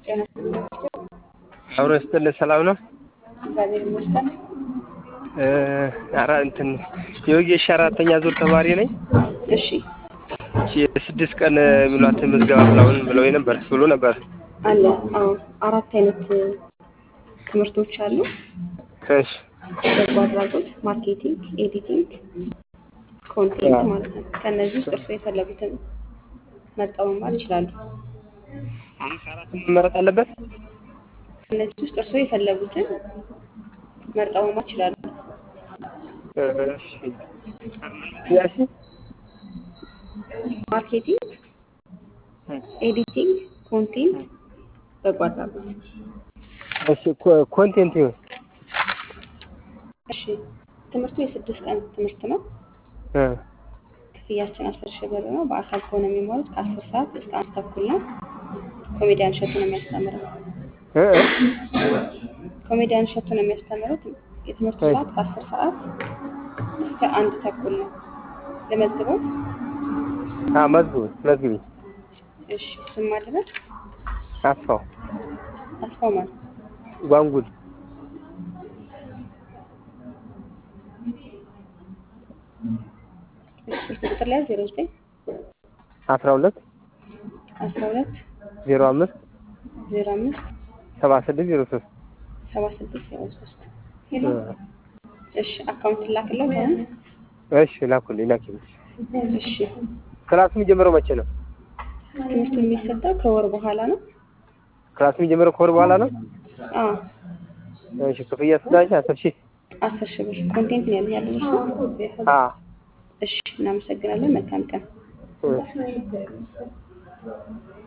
ጤና ይስጥልኝ። አብሮ ይስጥልህ። ሰላም ነው? እግዚአብሔር ይመስገን። ኧረ እንትን የወጌሻ አራተኛ ዙር ተማሪ ነኝ። እሺ እቺ የስድስት ቀን የሚሏት ምዝገባ ምናምን ብለው ነበር ብሎ ነበር። አለ። አዎ አራት አይነት ትምህርቶች አሉ። እሺ በጎ አድራጎት፣ ማርኬቲንግ፣ ኤዲቲንግ፣ ኮንቴንት ማለት ነው። ከእነዚህ ውስጥ እርስዎ የፈለጉትን መርጠው መማር ይችላሉ። ከአራት መመረጥ አለበት። ከእነዚህ ውስጥ እርስዎ የፈለጉትን መርጠው መማር ይችላሉ። እሺ ያሺ ማርኬቲንግ፣ ኤዲቲንግ፣ ኮንቴንት፣ በጎ አድራጎት። እሺ ኮ- ኮንቴንት ይሁን። እሺ ትምህርቱ የስድስት ቀን ትምህርት ነው። እ ክፍያችን አስር ሺህ ብር ነው። በአካል ከሆነ የሚማሩት ከአስር ሰዓት እስከ አንድ ተኩል ነው። ኮሜዲያን እሸቱ ነው የሚያስተምረው። እ ኮሜዲያን እሸቱ ነው የሚያስተምሩት። የትምህርቱ እሺ። ሰዓት ከአስር ሰዓት እስከ አንድ ተኩል ነው። ለመዝግበው አ መዝግቡ መዝግቢ። እሺ ስም ማድረግ አስፋው አስፋው ማለት ጓንጉል እሺ ስልክ ቁጥር ላይ ዜሮ ዘጠኝ አስራ ሁለት አስራ ሁለት ዜሮ አምስት ዜሮ አምስት ሰባ ስድስት ዜሮ ሶስት ሰባ ስድስት ዜሮ ሶስት ሄሎ እሺ አካውንት ላክለው ከሆነ እሺ ላኩልኝ ላኪልኝ። እሺ ክላሱ የሚጀምረው መቼ ነው? ትምህርቱ የሚሰጠው ከወር በኋላ ነው። ክላሱ የሚጀምረው ከወር በኋላ ነው። አዎ እሺ ክፍያ ስዳኝ አስር ሺህ አስር ሺህ ብር ኮንቴንት ነው ያለ ያለ እርሱ አ እሺ እናመሰግናለን። መልካም ቀን። እ